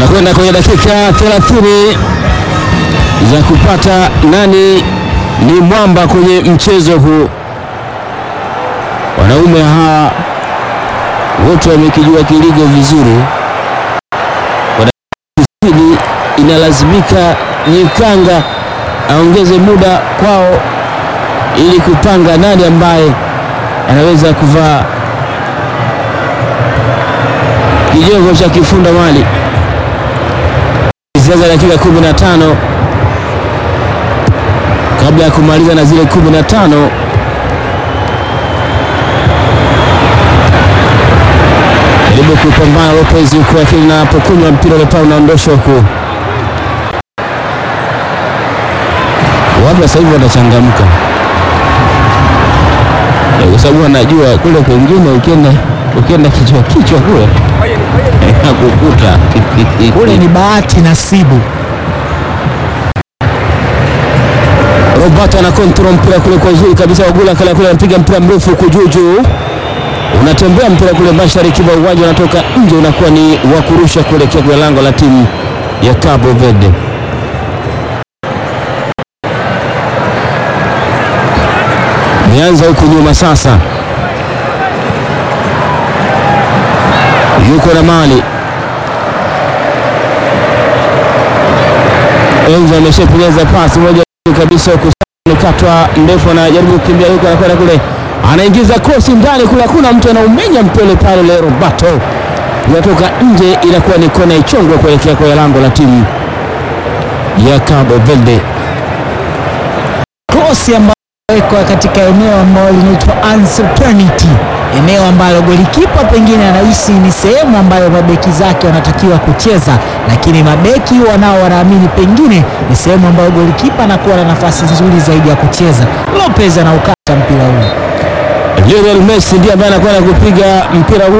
Tunakwenda kwenye dakika 30 za kupata nani ni mwamba kwenye mchezo huu. Wanaume hawa wote wamekijua kiligo vizuri. Kusini inalazimika Nyikanga aongeze muda kwao ili kupanga nani ambaye anaweza kuvaa kijogo cha kifunda mali. Sasa dakika 15 kabla ya kumaliza na zile 15 jaribu kupambana Lopez huku, lakini napokunywa mpira ule pale unaondoshwa huku. Watu sasa hivi wanachangamka kwa sababu wanajua kule kwengine ukienda ukienda kichwa kichwa kule nakukuta Kule ni bahati nasibu. Roberto ana control mpira kule kwa uzuri kabisa, Wagula kale kule anapiga mpira mrefu huku juu juu, unatembea mpira kule mashariki mwa uwanja, unatoka nje, unakuwa ni wa kurusha kuelekea kwenye lango la timu ya Cabo Verde. Meanza huku nyuma sasa, yuko na mali Enzo ameshapeleza pasi moja kabisa huku katwa ndefu, anajaribu kukimbia huko, anakwenda kule, anaingiza cross ndani kule, hakuna mtu anaumenya mpele pale. Le Roberto inatoka nje, inakuwa ni kona ichongwa kuelekea kwa lango la timu ya Cabo Verde. Krosi ambayo wekwa katika eneo ambalo linaitwa uncertainty, eneo ambalo golikipa pengine anahisi ni sehemu ambayo mabeki zake wanatakiwa kucheza, lakini mabeki wanao wanaamini pengine ni sehemu ambayo golikipa anakuwa na nafasi nzuri zaidi ya kucheza. Lopez anaukata mpira huu. Lionel Messi ndiye ambaye anakwenda kupiga mpira huu